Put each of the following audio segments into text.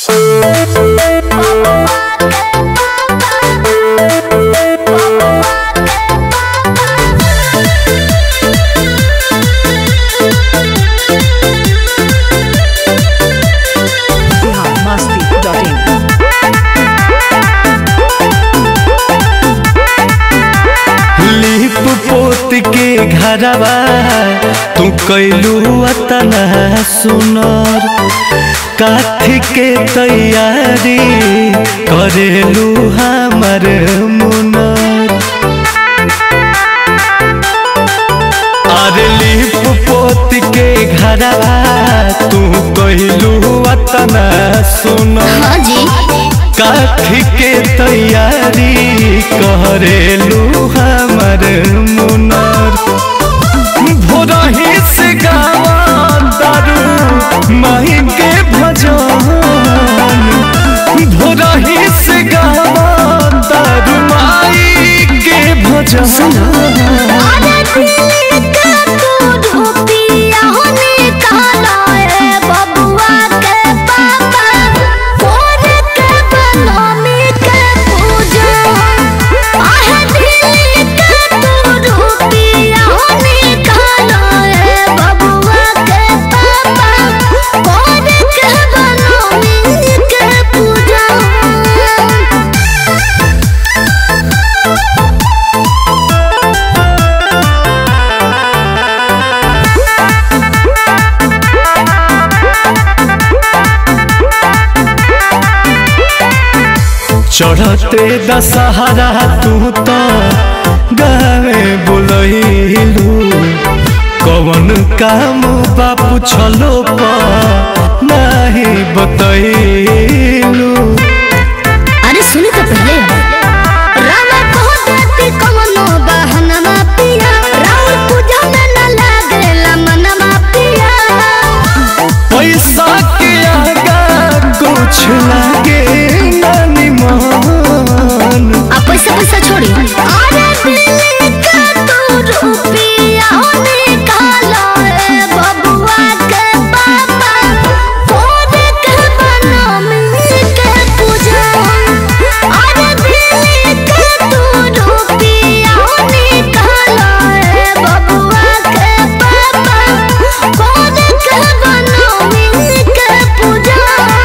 लिप पोत के घरवा तू कैलू अतना सुनर काथी के तैयारी करेलू हमर मुनर अरे लिप पोत के घरवा तू कैलू अतना सुनर हाँ जी काठी के तैयारी करेलू हमर मुनर भोरही से गावा दारू माही के भजन भोरही से गावा दारू माई के भजन अरे दिल का तू रुपिया होने काला है बबुआ के पापा कोर के बनमी के पूजा आहे दिल का तू रुपिया होने काला है बबुआ के पापा कोर के बनमी के पूजा चढ़ते दशहरा तू तो गावे बोलैलू कवन काम बापू छलो नहीं बतैलू अरे सुनी तो पहले रामा बहुत देती कमनो बहनमा पिया राउर पूजा में न लागेला मनमा पिया पैसा के आगा कुछ लागे नानी मन आ पैसा पैसा छोड़ी अरे दिल का तू रुपिया होने काला है बबुआ के पापा कोड के बनमी के पूजा अरे दिल का तू रुपिया होने काला है बबुआ के पापा कोड के बनमी के पूजा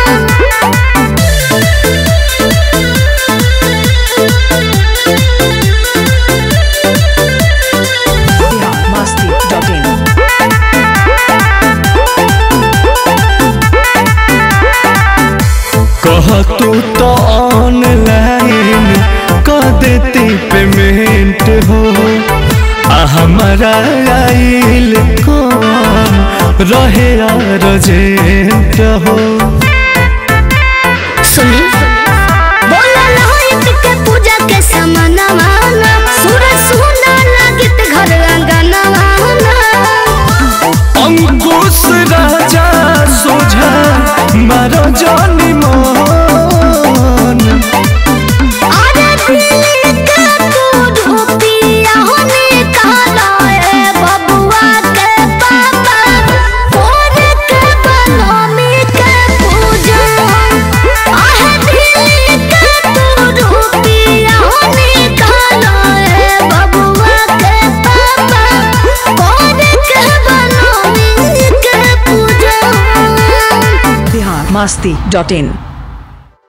कह तू तो ऑनलाइन कर देती पेमेंट हो आ हमारा आइल कौन रहे अर्जेंट हो सुनी बोला लहोइत के पूजा के समानवा सूरज सुना लागित घर अंगनवा अंकुश राजा सोझा मारो जानी मन अरे दिल का तू रुपिया होने काला है बबुआ के पापा कोर के बनमी के पूजा आहे दिल का तू रुपिया होने काला है बबुआ के पापा कोर के बनमी के पूजा biharmasti.in